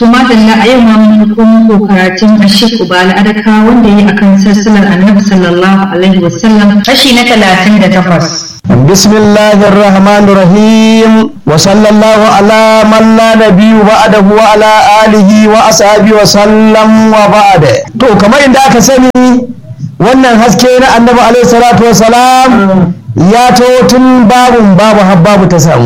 To madalla a yau ma mun komo karatun Ashik Ubala Adaka wanda yi akan sassalar Annabi sallallahu alaihi wasallam kashi na talatin da takwas. بسم الله الرحمن الرحيم وصلى الله على من لا نبي بعده وعلى آله وأصحابه وسلم وبعد to kamar inda aka sani wannan haske na annabi alaihi salatu wasalam ya taho tun babun babu har babu ta samu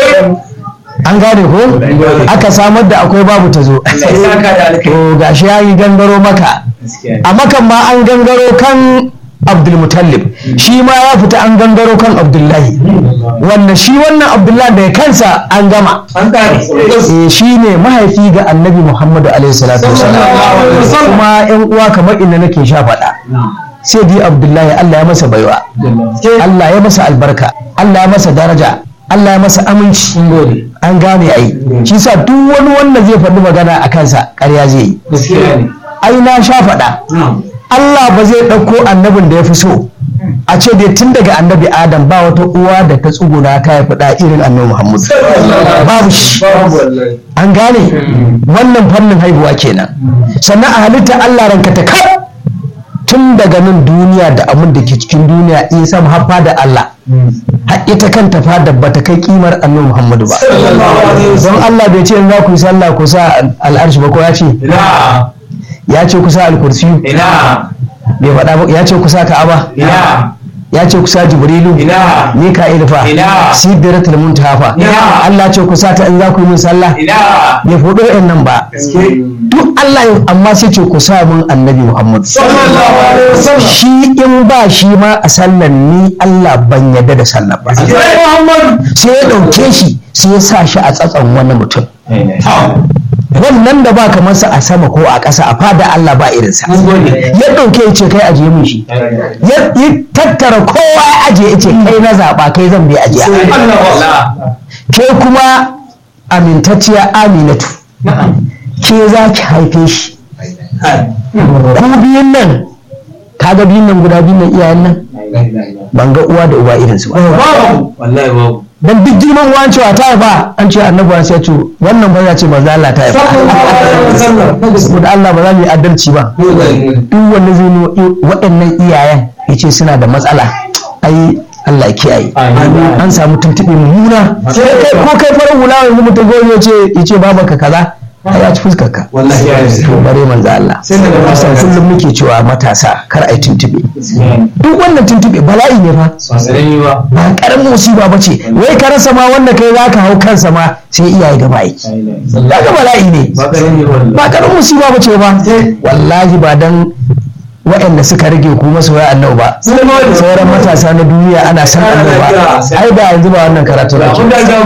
an gane ko aka samar da akwai babu ta zo to gashi ya yi gangaro maka a makan ma an gangaro kan abdulmutallib shi ma ya fita an gangaro kan abdullahi wanda shi wannan abdullahi da kansa an gama Eh, shi ne mahaifi ga annabi muhammadu alaihi salatu wasalam kuma yan uwa kamar inda nake sha faɗa sai dai abdullahi allah ya masa baiwa allah ya masa albarka allah ya masa daraja allah ya masa aminci an gane ai shi sa duk wani wanda zai faɗi magana a kansa ƙarya zai yi ai na sha faɗa Allah ba zai ɗauko annabin da ya fi so a ce dai tun daga annabi Adam ba wata uwa da ta tsuguna ta haifi ɗa irin annabi Muhammad babu shi an gane wannan fannin haihuwa kenan sannan a halitta Allah ranka ta kar tun daga nan duniya da abin da ke cikin duniya in sam haffa da Allah har ita kanta fada bata kai kimar annabi Muhammadu ba don Allah bai ce in za ku yi sallah ku sa al'arshi ba ko ya ce ya ce kusa alkursiyu bai faɗa ba ya ce kusa ka'aba ya ce kusa jibrilu mika'il fa sidratul muntaha fa Allah ce kusa ta in za ku yi min sallah bai faɗo ɗin nan ba duk Allah ya amma sai ce ku sa mun annabi Muhammad shi in ba shi ma a sallan ni Allah ban yadda da sallah ba sai ya ɗauke shi sai ya sa shi a tsatson wani mutum wannan da ba kamar sa a sama ko a ƙasa a fada Allah ba irinsa ya ɗauke ya ce kai ajiye mun shi ya tattara kowa ya ajiye ya ce kai na zaɓa kai zan bi ajiya ke kuma amintacciya aminatu ke za ki haife shi ku biyun nan kaga biyun nan guda biyun nan iyayen nan ban ga uwa da uba irinsu ba dan duk girman uwan cewa ta haifa an ce annabi sai ce wannan ba ya ce manzo Allah ta haifa saboda Allah ba za mu yi adalci ba duk wanda zai nuna waɗannan iyayen ya ce suna da matsala ai Allah ya kiyaye an samu tuntuɓe mummuna ko kai farar hula yanzu mutum gobe ya ce ya ce babanka kaza ai ya ci fuskar ka to bare manzo Allah kusan kullum muke cewa matasa kar ai tuntube duk wannan tuntube bala'i ne fa ba karamin musiba ba ce wai ka rasa ma wanda kai zaka hau kansa ma sai iyaye gaba aiki daga bala'i ne ba karamin musiba ba ce ba wallahi ba dan waɗanda suka rage ku masoya annabi ba sauran matasa na duniya ana san annabi ba ai da yanzu ba wannan karatu da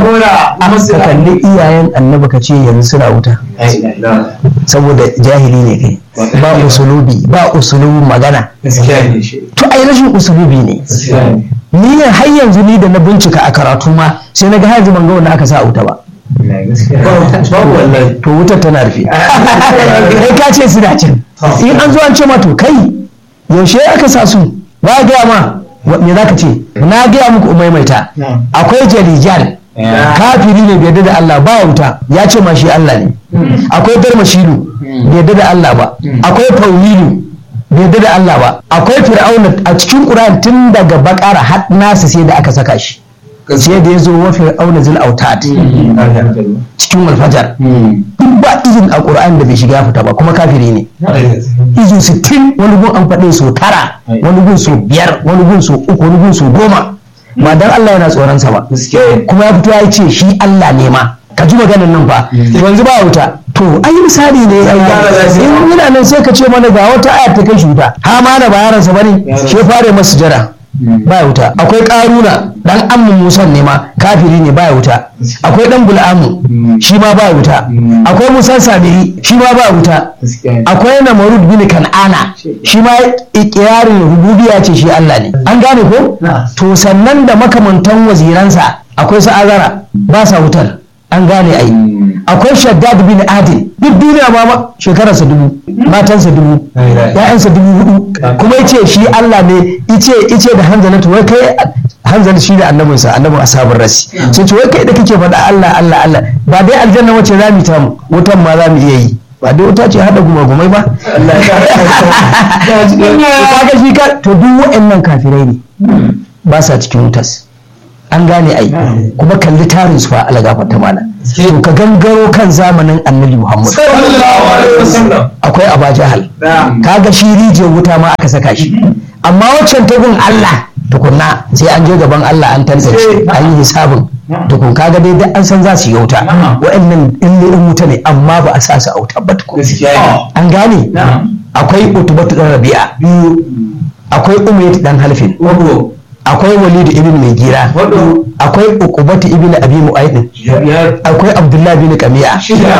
ka kalli iyayen annabi ka ce yanzu suna wuta saboda jahili ne kai ba usulubi ba usulubin magana to ai rashin usulubi ne ni har yanzu ni da na bincika a karatu ma sai na ga har ban ga wanda aka sa wuta ba to wutar tana rufe kai ka ce suna can in an zo an ce ma to kai yaushe aka sa su ba gaya ma me za ka ce na gaya muku maimaita akwai jarijal kafiri ne bai da Allah ba wuta ya ce ma shi Allah ne akwai darmashilu bai da Allah ba akwai faulilu bai da Allah ba akwai fir'auna a cikin Qur'an tun daga bakara har nasa sai da aka saka shi sai da ya zo wa fir'auna zil autat cikin walfajar duk ba izin a ƙur'an da bai shiga fita ba kuma kafiri ne izu sittin wani gun an faɗe so tara wani gun so biyar wani gun so uku wani gun so goma ba dan Allah yana tsoron sa ba kuma ya fito ya ce shi Allah ne ma ka ji maganar nan ba yanzu ba wuta to ai misali ne in ina nan sai ka ce mana ga wata ayar ta kai shi wuta ha ma da bayaransa bane shi fare masu jira baya wuta akwai karuna dan ammin musan ne ma kafiri ne baya wuta akwai dan bul'amu shi ma baya wuta akwai musan samiri shi ma baya wuta akwai namarud bin kan'ana shi ma ikirarin rububiya ce shi Allah ne an gane ko to sannan da makamantan waziransa akwai su azara ba sa wutar an gane ai akwai shaddad bin adil duk duniya ma shekararsa dubu matansa dubu ya'yansa dubu hudu kuma yace shi Allah ne ice ice da hanzalatu wai kai hanzal shi ne annabinsa annabin ashabin rasi sai ce wai kai da kake faɗa Allah Allah Allah ba dai aljanna wace za mu ta mu wutan ma za mu iya yi ba dai wuta ce hada gumagumai ba kaga shi ka to duk waɗannan kafirai ne ba sa cikin wutas an gane ai kuma kalli tarin su fa ala gafarta mana to ka gangaro kan zamanin annabi Muhammad akwai Aba Jahal kaga shi rijiyar wuta ma aka saka shi amma waccan tagun Allah tukunna sai an je gaban Allah an tantance an yi hisabin tukun kaga dai duk an san za su yi wuta wa'annan in wuta ne amma ba a sa su a wuta ba tukun an gane akwai utubatu dan rabi'a akwai umayyad dan halfin akwai walidu ibn mai gira akwai uqubatu ibn abi mu'aydin akwai abdullahi bin qami'a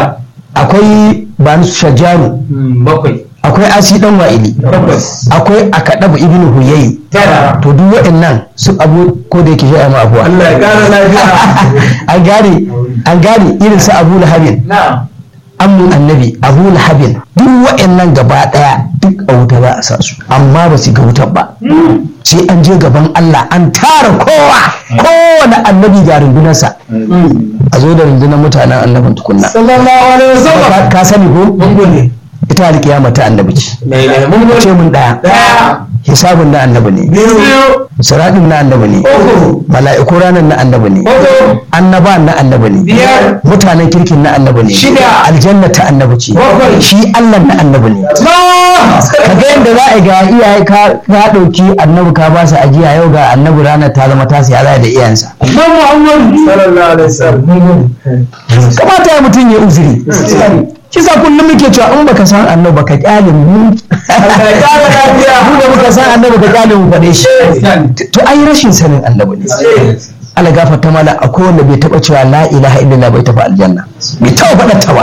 akwai banu shajaru akwai asi dan wa'ili akwai akadabu ibn huyayi to duk waɗannan su abu ko da yake shi ma abuwa Allah ya kara lafiya an gane an gane irin su abu lahabin amin annabi abu lahabin duk waɗannan gaba ɗaya duk a wuta za a sa su amma ba su ga wutar ba sai an je gaban Allah an tara kowa kowane annabi ga rundunarsa a zo da rundunar mutanen annabin tukunna sallallahu alaihi wasallam ka sani ko ita alkiyama ta annabi ce mun ce mun daya daya hisabun na annabi ne biyu siradin na annabi ne uku mala'iku ranar na annabi ne hudu annaba na annabi ne biyar mutanen kirkin na annabi ne Shida. aljanna ta annabi ce Bakwai. shi allah na annabi ne ka ga yadda za a ga iyaye ka ka ɗauki annabi ka ba su ajiya yau ga annabi ranar ta zama tasi ya zai da iyayensa Muhammad sallallahu alaihi wasallam kamata ya mutum ya uzuri kisa kullum muke cewa in baka san annabi baka kyale mu Allah ya kara lafiya mu da muka san annabi ka kyale mu faɗe shi to ai rashin sanin annabi ne Allah gafarta mala akwai wanda bai taba cewa la ilaha illallah bai tafi aljanna bai taba faɗa ta ba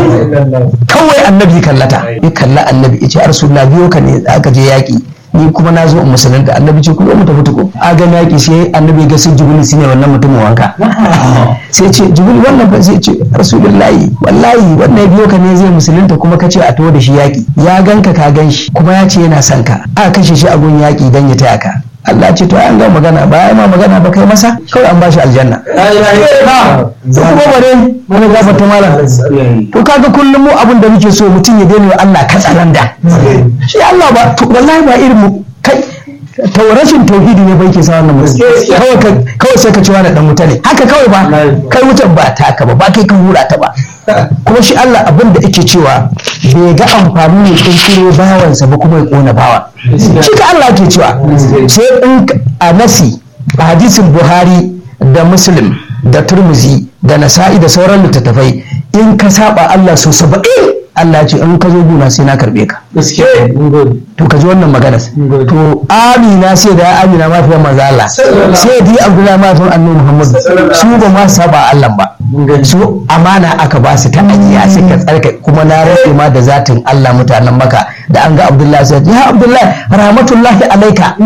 kawai annabi kallata ya kalla annabi ya ce rasulullah biyo ka ne aka je yaƙi ni kuma na zo in musulunta annabi ce kuma mu tafi tuko a ga yaƙi sai annabi ya ga sun jibril shine wannan mutumin wanka sai ce jibril wannan ba sai ce rasulullahi wallahi wannan ya biyo ka ne zai musulunta kuma ka ce a taho da shi yaƙi ya ganka ka gan shi kuma ya ce yana son ka aka kashe shi a gun yaƙi dan ya taya ka Allah ce to an ga magana ba ya ma magana ba kai masa kawai an bashi aljanna la ilaha illallah to kuma bare mun gafarta malam to kaga kullum mu abin da muke so mutum ya daina wa Allah katsalanda shi Allah ba to wallahi ba irin mu kai to rashin tauhidi ne bai ke sa wannan mutum kawai ka kawai sai ka ci wani dan wuta ne haka kawai ba kai wutar ba taka ba ba kai ka hura ta ba kuma shi Allah abin da yake cewa bai ga amfani ne kirkiro bawansa ba kuma ya kona bawa shi ka Allah ke cewa sai in a nasi a hadisin Buhari da Muslim da Turmuzi da Nasa'i da sauran littattafai in ka saba Allah so saba'in Allah ya ce in ka zo guna sai na karbe ka gaskiya mun gode to ka ji wannan magana to amina sai da amina ma fiye manzo Allah sai di abdullahi ma fiye annabi Muhammad su ba ma saba Allah ba su amana aka ba su ta ajiya suka tsarka kuma na rage ma da zatin Allah mutanen maka da an ga abdullahi sai ya abdullahi rahmatullahi alaika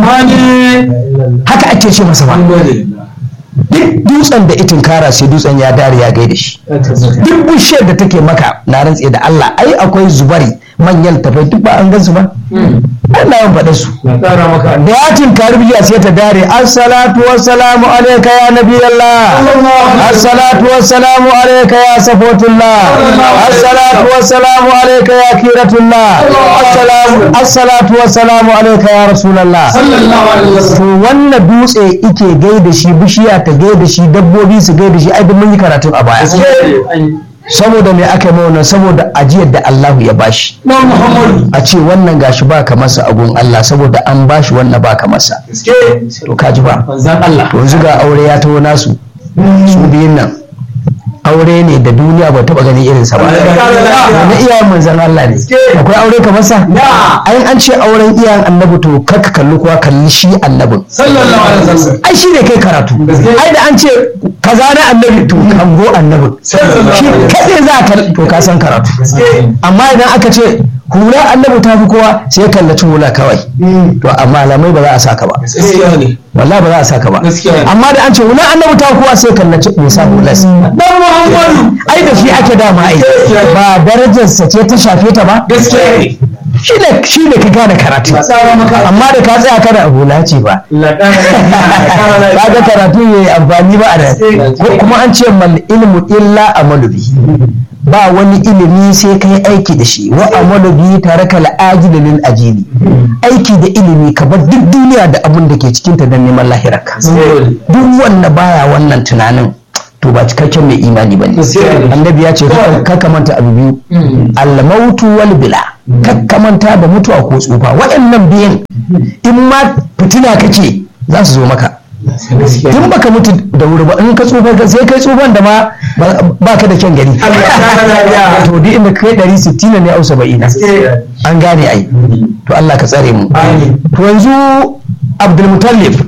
haka ake ce masa ba mun gode duk dutsen da itin kara sai dutsen ya dare ya gaida shi duk bishiyar da take maka na rantse da Allah ai akwai zubari manyan tafai duk ba an gansu ba Allah ya faɗa su na kara maka da ya tinkari bishiya sai ta dare assalatu wassalamu alayka ya nabi Allah assalatu wassalamu alayka ya safotullah assalatu wassalamu alayka ya kiratullah assalamu assalatu wassalamu alayka ya rasulullah sallallahu alaihi wasallam to wannan dutse ike gaida shi bishiya ta gaida shi dabbobi su gaida shi ai duk mun yi karatun a baya saboda me aka yi wannan saboda ajiyar da Allahu ya bashi na Muhammad a ce wannan gashi ba ka masa agun Allah saboda an bashi wannan ba ka masa gaskiya to kaji ba manzan Allah to yanzu ga aure ya taho nasu su biyun nan aure ne da duniya ba taba ganin irinsa ba na iyayen manzan Allah ne akwai aure kamar sa ai an ce auren iyayen annabi to kaka kalli kuwa kalli shi annabin sallallahu alaihi wasallam ai shi ne kai karatu ai da an ce kaza na annabi to kango annabin shi kaɗai za ka to ka san karatu amma idan aka ce hula annabi ta fi kowa sai ya kallaci hula kawai to a malamai ba za a saka ba gaskiya ne wallahi ba za a saka ba Gaskiya ne. amma da an ce hula annabi ta fi kowa sai ya kallaci mai sa hulas dan muhammadu ai da shi ake dama ai Gaskiya ne. ba darajarsa ce ta shafe ta ba gaskiya ne shi ne shi ne ka gane karatu tsara maka amma da ka tsaya kana hula ce ba kaga karatu ya yi amfani ba a da ko kuma an ce mal ilmu illa amalu bi ba wani ilimi sai kai aiki da shi wa amalu bi tare ka la'ajili lil ajili aiki da ilimi ka bar duk duniya da abin da ke cikin ta don neman lahirarka duk wanda baya wannan tunanin to ba cikakken mai imani ba ne Gaskiya ne. annabi ya ce kakka manta abu biyu almautu wal bila kakka manta da mutuwa ko tsufa waɗannan biyan in ma fitina kake za su zo maka tun baka mutu da wuri ba in ka tsufa ka sai kai tsufan da ma ba ka da kyan gani to duk inda kai ɗari sittin ne au saba'ina an gane ai to Allah ka tsare mu Amin. to yanzu Abdulmutallif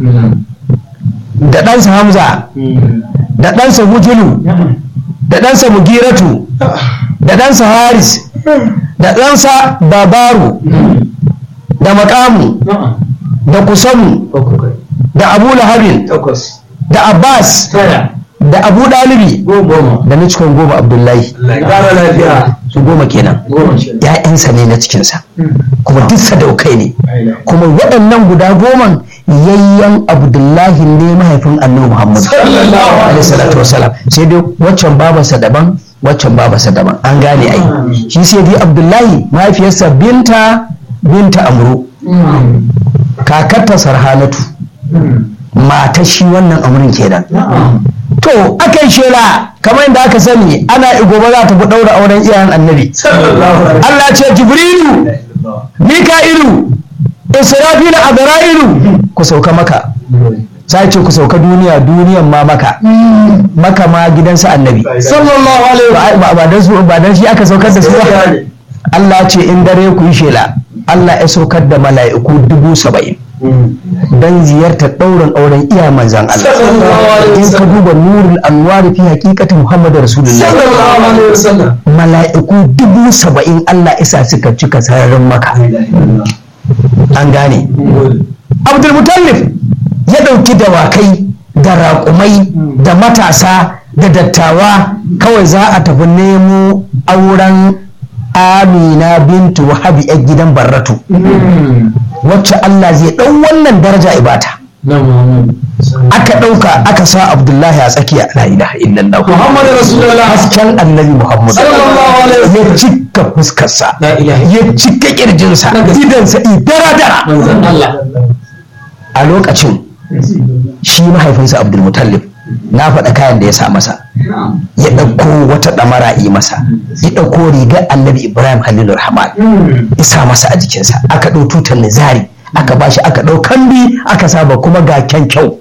da ɗansa Hamza da ɗansa Hujulu da ɗansa Mugiratu da ɗansa Haris da ɗansa Babaru da Makamu da Kusamu da Abu Lahabin takwas da Abbas tara da Abu Dalibi goma da na cikin goma Abdullahi ƙara lafiya su goma kenan goma shi ‘ya'yansa ne na cikinsa kuma duk sadaukai ne kuma waɗannan guda goman yayyan Abdullahi ne mahaifin annabi Muhammad Sallallahu alaihi alaihi salatu wasalam sai dai waccan babarsa daban waccan babarsa daban an gane ai shi sai dai Abdullahi mahaifiyarsa binta binta Amru kakarta Sarhanatu mata shi wannan amrin kenan to akan shela kamar yadda aka sani ana gobe za ta fi ɗaura auren iyayen annabi Allah ce Jibrilu Mika'ilu Israfilu Azra'ilu ku sauka maka sai ce ku sauka duniya duniyan ma maka maka ma gidansa annabi sallallahu alaihi ba ba- ba dan su ba dan shi aka saukar da su ba Allah ce in dare ku yi shela Allah ya saukar da mala'iku dubu saba'in dan ziyartar ɗaurin auren iya manzan Allah Sallallahu alaihi in ka wasallam. duba nurul anwar fi haqiqati Muhammad Rasulullah sallallahu alaihi wasallam mala'iku dubu saba'in Allah isa suka cika sararin maka an gane abdulmutallif ya ɗauki dawakai da raƙumai da matasa da dattawa kawai za a tafi nemo auren amina bintu wahabi yan gidan barratu wacce Allah zai ɗau wannan daraja ibata na muhammad aka ɗauka aka sa abdullahi a tsakiya la ilaha illallah muhammad rasulullah hasken annabi muhammad sallallahu alaihi ya wasallam cika fuskarsa La ilaha ya cika kirjinsa Na gaske. idansa idara dara manzon Allah a lokacin shi mahaifinsa abdulmutallib na faɗa kayan da ya sa masa ya ɗauko wata ɗamara yi masa ya ɗauko rigar annabi ibrahim halilur rahman ya sa masa a jikinsa aka ɗau tutar nizari aka bashi aka ɗau kambi aka saba kuma ga kyan kyau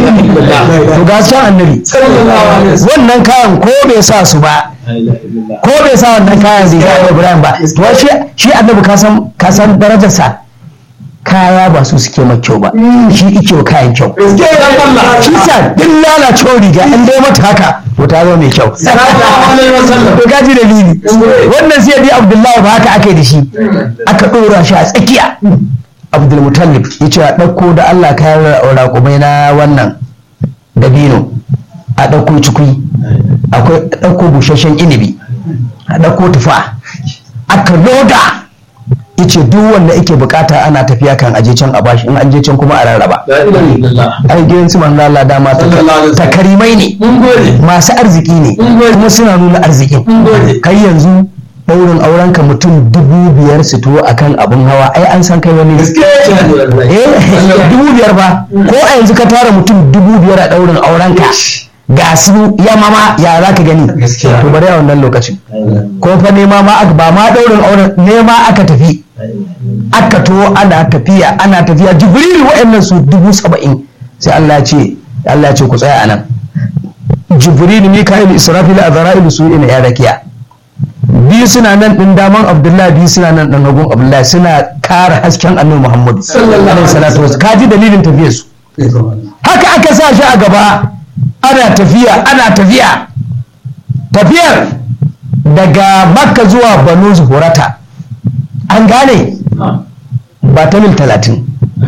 to ga kyan annabi sallallahu alaihi wasallam wannan kayan ko bai sa su ba ko bai sa wannan kayan riga da Ibrahim ba to shi shi annabi ka san ka san darajarsa kaya ba su suke mai kyau ba shi ike wa kayan kyau shi sa duk lalacewar riga an dai mata haka to ta zama mai kyau sallallahu alaihi wasallam to gaji dalili wannan sai dai Abdullahi ba haka aka yi da shi aka ɗora shi a tsakiya Abdulmutallib ya ce a ɗauko da Allah kayan raƙumai na wannan dabino a ɗauko cikui akwai a ɗauko busasshen inibi a ɗauko tufa aka loda yace duk wanda yake bukata ana tafiya kan aje can a bashi in an je can kuma a rarraba la ilaha illallah ai gidan su manzo Allah dama Sallallahu alaihi wasallam. takarimai ne mun gode masu arziki ne Mun gode. kuma suna nuna arzikin mun gode kai yanzu daurin auren ka mutum dubu biyar su tuwo akan abun hawa ai an san kai wani ne gaskiya ne wallahi eh dubu biyar ba ko a yanzu ka tara mutum dubu biyar a daurin auren ka ga su ya mama ya za ka gani Gaskiya. to bari a wannan lokacin ko fa nema ma aka ba ma daurin auren nema aka tafi aka to ana tafiya ana tafiya jibrilu wa'annan su dubu saba'in sai Allah ya ce Allah ya ce ku tsaya anan jibrilu mika'il israfil azra'ilu su ina ya rakiya biyu suna nan din daman abdullahi biyu suna nan din hagun abdullahi suna kara hasken annabi muhammadu Sallallahu alaihi salatu wasallam kaji dalilin tafiyar su haka aka sa shi a gaba ana tafiya ana tafiya tafiyar daga makka zuwa banu zuhurata an gane ba ta mil talatin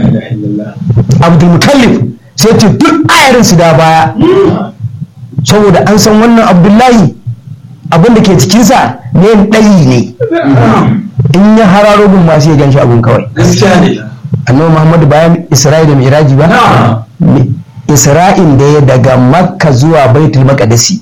abdulmutallif sai ce duk ayarin su da baya saboda an san wannan abdullahi abin da ke cikinsa ne ɗayi ne in ya hararo gun masu ya gan shi abun kawai gaskiya ne annabi muhammadu bayan isra'i da miraji ba isra'in da ya daga makka zuwa baitul maqdisi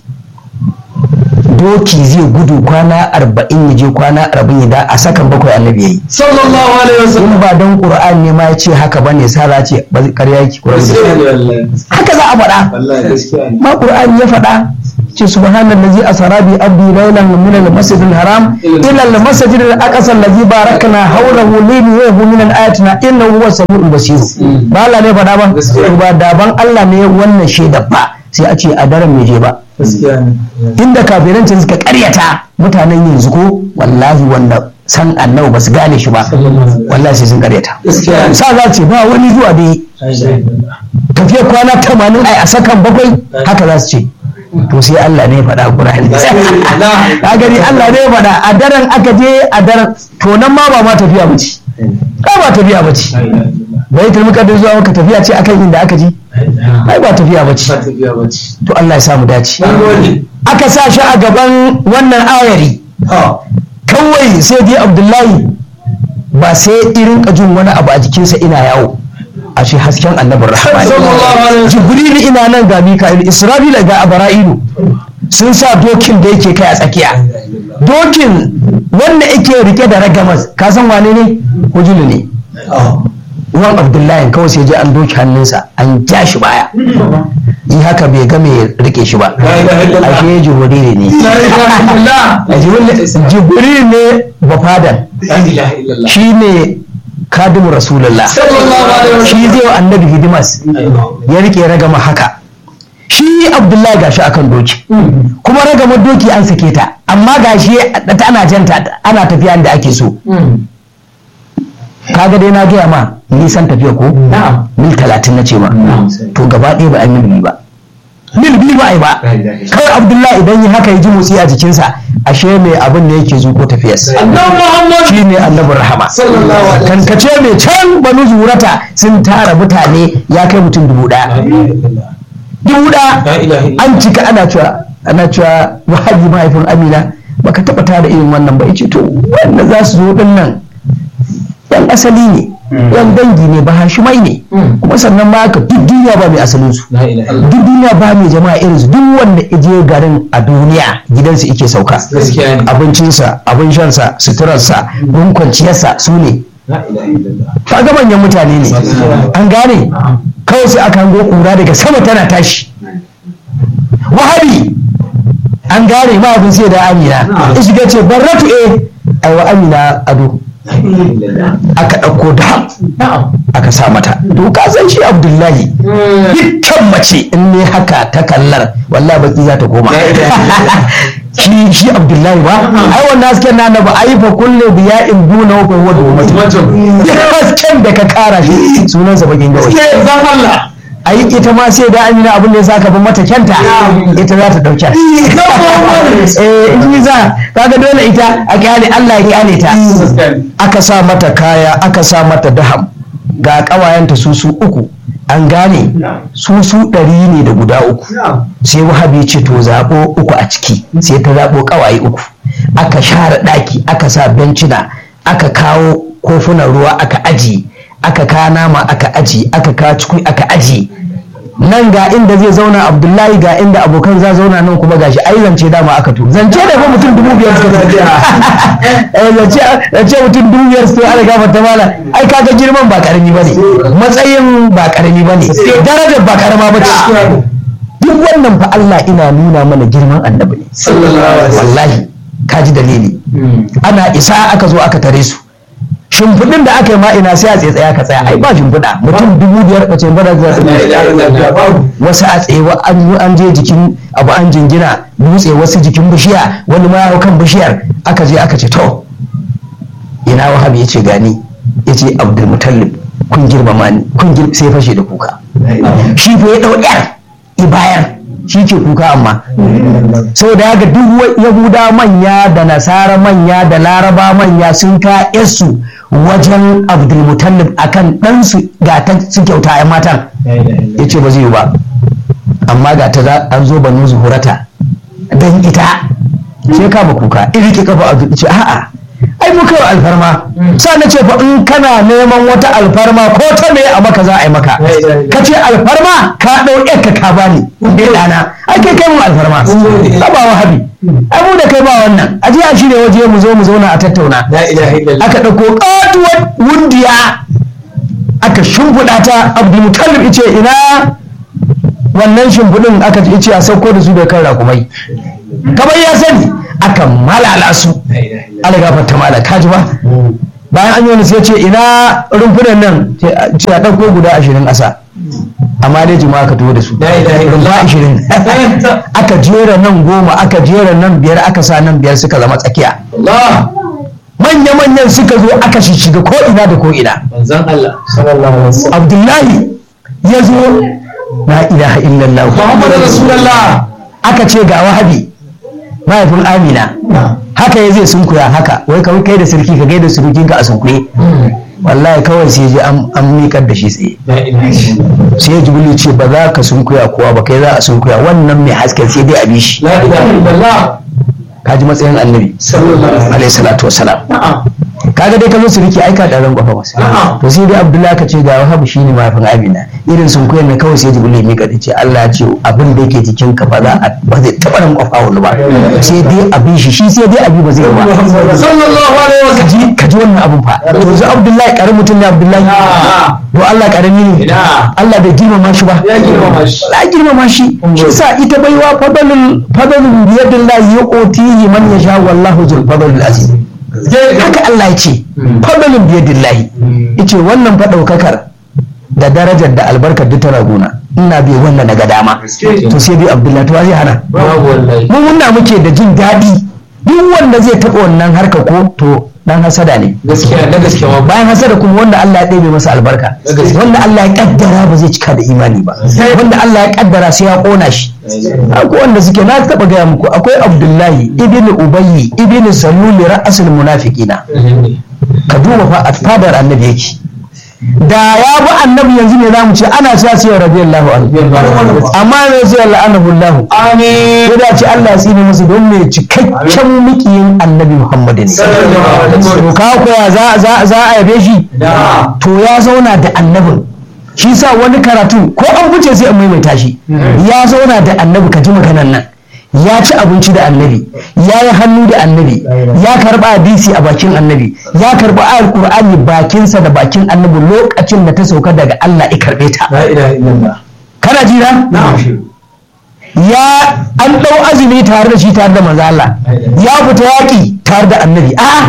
doki zai gudu kwana arba'in ya je kwana arba'in ya da a sakan bakwai annabi yayi sallallahu alaihi wasallam in ba don qur'an ne ma ya ce haka bane sara ce ba zai karya yake qur'an gaskiya ne wallahi haka za a faɗa wallahi gaskiya ne ma qur'an ya faɗa ce subhanallazi asra bi abdi laylan min al-masjid al-haram ila al-masjid al-aqsa allazi barakna hawlahu linuriyahu min ayatina innahu huwa samiul basir ba Allah ne faɗa ba Gaskiya. to ba daban Allah ne wannan shaida ba sai a ce a daren mai je ba gaskiya ne inda kafiranci suka karyata mutanen yanzu ko wallahi wanda san annabi ba su gane shi ba wallahi sai sun karyata gaskiya ne sa za ce ba wani zuwa da yi tafiyar kwana tamanin ai a sakan bakwai haka za su ce to sai Allah ne ya faɗa a Qur'ani ka gani Allah ne ya faɗa a daren aka je a daren to nan ma ba ma tafiya ba ce ba ba tafiya ba ce baitul muqaddas zuwa maka tafiya ce akan inda aka ji ai ba tafiya ba ce ba tafiya ba ce to Allah ya samu dace an gode aka sa shi a gaban wannan ayari kawai sai dai Abdullahi ba sai irin jin wani abu a jikinsa ina yawo a shi hasken annabin rahama sallallahu alaihi wasallam jibril ina nan ga mika'il isra'ila ga abara'ilu sun sa dokin da yake kai a tsakiya dokin wanda yake rike da ragamas ka san wane ne hujulu ne uwan abdullahi kawai sai je an doki hannunsa an ja shi baya yi haka bai ga mai rike shi ba La ilaha illallah. ashe jibril ne la ilaha illallah Jibril- jibril ne bafadan la ilaha illallah shi ne kadimu rasulullah sallallahu alaihi wasallam shi zai wa annabi hidimas ya rike ragama haka shi abdullahi gashi akan doki kuma ragamar doki an sake ta amma gashi ana janta ana tafiya da ake so kaga dai na gaya ma nisan tafiya ko Na'am. mil talatin na ce ma Na'am. to gaba ɗaya ba a mil biyu ba mil biyu ba a yi ba La ilaha illallah. kawai abdullahi idan yi haka ya ji motsi a jikinsa ashe mai abin da yake zuko tafiyarsa annabi muhammad shi ne annabin rahama sallallahu alaihi wasallam kankace mai can banu zurata sun tara mutane ya kai mutum dubu la ɗaya ilaha illallah dubu la ɗaya ilaha illallah an cika ana cewa ana cewa wahabi mahaifin amina baka taɓa tara irin wannan ba yace to wanda za su zo ɗin nan yan asali ne yan dangi ne ba hashimai ne Mm. kuma sannan ma haka duk duniya ba mai asalin su la ilaha illallah duk duniya ba mai jama'a irin su duk wanda je garin a duniya gidansu ike sauka gaskiya ne abincinsa abin shansa suturarsa gun kwanciyarsa su ne la ilaha illallah kaga manyan mutane ne an gane kawai sai aka hango kura daga sama tana tashi wahabi an gane mahaifin sai da amina ya shiga ce barratu eh ai wa amina ado la ilaha illallah aka ɗauko da na'am aka sa mata to ka san shi abdullahi dukkan mace in ne haka ta kallar wallahi baki za ta koma shi shi abdullahi ba ai wannan hasken na na ba ai fa kullu biya in duna wa huwa dumatu mutum duk hasken da ka kara shi sunansa bakin gawai sai zan Allah ai ita ma sai da amina abin da ya saka ban mata kyanta ita za ta dauke eh in za kaga dole ita a kyale Allah ya kyale ta aka sa mata kaya aka sa mata daham ga ƙawayenta su su uku an gane su su ɗari ne da guda uku sai wahabi ce to zaɓo uku a ciki sai ta zaɓo ƙawaye uku aka share ɗaki aka sa bencina aka kawo kofunan ruwa aka aji aka kawo nama aka aji aka kawo cikui aka aji nan ga inda zai zauna abdullahi ga inda abokan za zauna nan kuma gashi ai zance dama aka tu zance da fa mutum dubu biyar suka tafi eh zance zance mutum dubu biyar suka ala gafa ta mala ai kaga girman ba karami bane matsayin ba karami bane darajar ba karama bace duk wannan fa Allah ina nuna mana girman annabi ne sallallahu alaihi wasallam wallahi kaji dalili ana isa aka zo aka tare su shimfiɗin da aka yi ma ina sai a tsaye tsaya ka tsaya ai ba shimfiɗa mutum dubu biyar a ce bada za su la ilaha illallah wasu a tsaye wa- an yi an je jikin abu an jingina dutse wasu jikin bishiya wani ma ya hau kan bishiyar aka je aka ce to ina wahab ya ce gani ya ce abdulmutallib kun girmama ni kun gir sai fashe da kuka shi fa ya ɗau yar ibayar shi ke kuka amma saboda haka duk yahuda manya da nasara manya da laraba manya sun ka su wajen abdulmutallib akan ɗansu ga ta su kyauta a matan ya ce ba zai yi ba amma ga ta an zo banu zuhurata don ita sai kama kuka iri ki kafa a ce a'a ai mu kawai alfarma sa na ce fa in kana neman wata alfarma ko ta me a maka za a yi maka ka ce alfarma ka ɗau ka ka bani bai ɗana ai kai kai mu alfarma ba ba wahabi ai mu da kai ba wannan a je a shirya waje mu zo mu zauna a tattauna aka ɗauko ƙatuwar wundiya aka shimfiɗa ta abdulmutallib ice ina wannan shimfiɗin aka ce a sauko da su da kan rakumai kamar ya sani aka malala su algafar ta mala kaji ba bayan an yi wani sai ce ina rumfunan nan ce a ɗauko guda ashirin ƙasa amma dai jima'a ka tuwo da su rumfa ashirin aka jera nan goma aka jera nan biyar aka sa nan biyar suka zama tsakiya manya-manyan suka zo aka shiga ko ina da ko ina abdullahi ya zo la ilaha illallah Muhammadu Rasulullah aka ce ga wahabi mahaifin amina haka ya zai sunkuya haka wai kawai kai da sarki ka gaida surukinka a sunkuye wallahi kawai sai ji an miƙar da shi tsaye sai ya jibilu ce ba za ka sunkuya kowa ba kai za a sunkuya wannan mai hasken sai dai a bi shi La ilaha illallah ka ji matsayin annabi alaihi salatu wasalam kaga dai ka zo suriki aika da ran kwafa masa to sai dai abdullahi ka ce ga wahabu shine mahaifin amina irin sun koyar na kawai sai jibril ya mika ce Allah ya ce abin da yake cikin ka ba za a ba zai taba ran kwafa wani ba sai dai abin shi shi sai dai abi ba zai yi ba sallallahu alaihi wasallam kaji kaji wannan abun fa to yanzu abdullahi karamin mutum ne abdullahi to Allah karami ne Ina. Allah bai girmama shi ba ya girmama shi la girmama shi shi sa ita baiwa fadalul fadalul biyadillahi yuqtihi man yasha wallahu zul fadlil azim haka Allah ya ce fadalul biyadillahi yace wannan fa daukakar da darajar da albarkar duk tana gona ina bai wannan naga dama to sai dai abdullahi to zai hana babu wallahi mun muna muke da jin daɗi duk wanda zai taɓa wannan harka ko to dan hasada ne gaskiya da gaskiya ma bayan hasada kuma wanda Allah ya ɗebe masa albarka wanda Allah ya kaddara ba zai cika da imani ba wanda Allah ya kaddara sai ya kona shi akwai wanda suke na taɓa gaya muku akwai Abdullahi ibn Ubayyi ibn Saluli ra'asul munafiqina ka duba fa a fadar annabi yake da ya bi annabi yanzu ne zamu ce ana sa sai radiyallahu anhu amma ne sai la'anahu Allah amin sai da ce Allah ya tsine musu don mai cikakken mikiyin annabi Muhammad ne to ka koya za za za a yabe shi da to ya zauna da annabin shi sa wani karatu ko an fice sai an maimaita shi ya zauna da annabi ka ji maganan nan ya ci abinci da annabi ya yi hannu da annabi ya karba hadisi a bakin annabi ya karba ayar qur'ani bakinsa da bakin annabi lokacin da ta sauka daga Allah ya karbe ta la ilaha illallah kana jira ya an ɗau azumi tare da shi tare da manzo Allah ya fita yaƙi tare da annabi a'a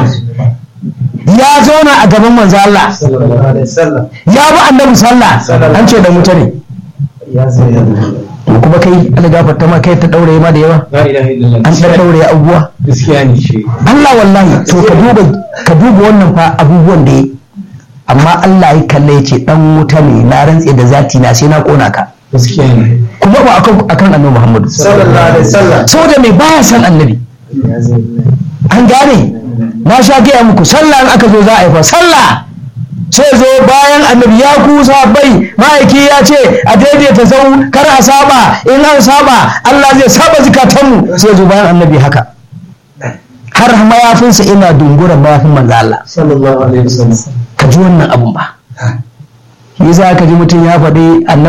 ya zauna a gaban manzo Allah sallallahu alaihi wasallam ya bi annabi sallah an ce da mutane ya sayyidina kuma kai Allah gafarta ma kai ta daure ma da yawa la ilaha illallah an dan daure abubuwa gaskiya ne shi Allah wallahi to ka duba ka duba wannan fa abubuwan da yi amma Allah ya kalle ya ce dan wuta ne na rantse da zati na sai na kona ka gaskiya ne kuma ba akan akan annabi Muhammadu sallallahu alaihi wasallam saboda mai baya san annabi ya sayyidina an gane na sha gaya muku sallah in aka zo za a yi fa sallah sai zo bayan annabi ya kusa bai ma'aiki ya ce a daidaita sau kar a saba in an saba Allah zai saba zikatanmu sai zo bayan annabi haka har mayafinsa ina dunguran mayafin manzo Allah sallallahu alaihi wasallam ka ji wannan abun ba yasa ka ji mutum ya faɗi annabi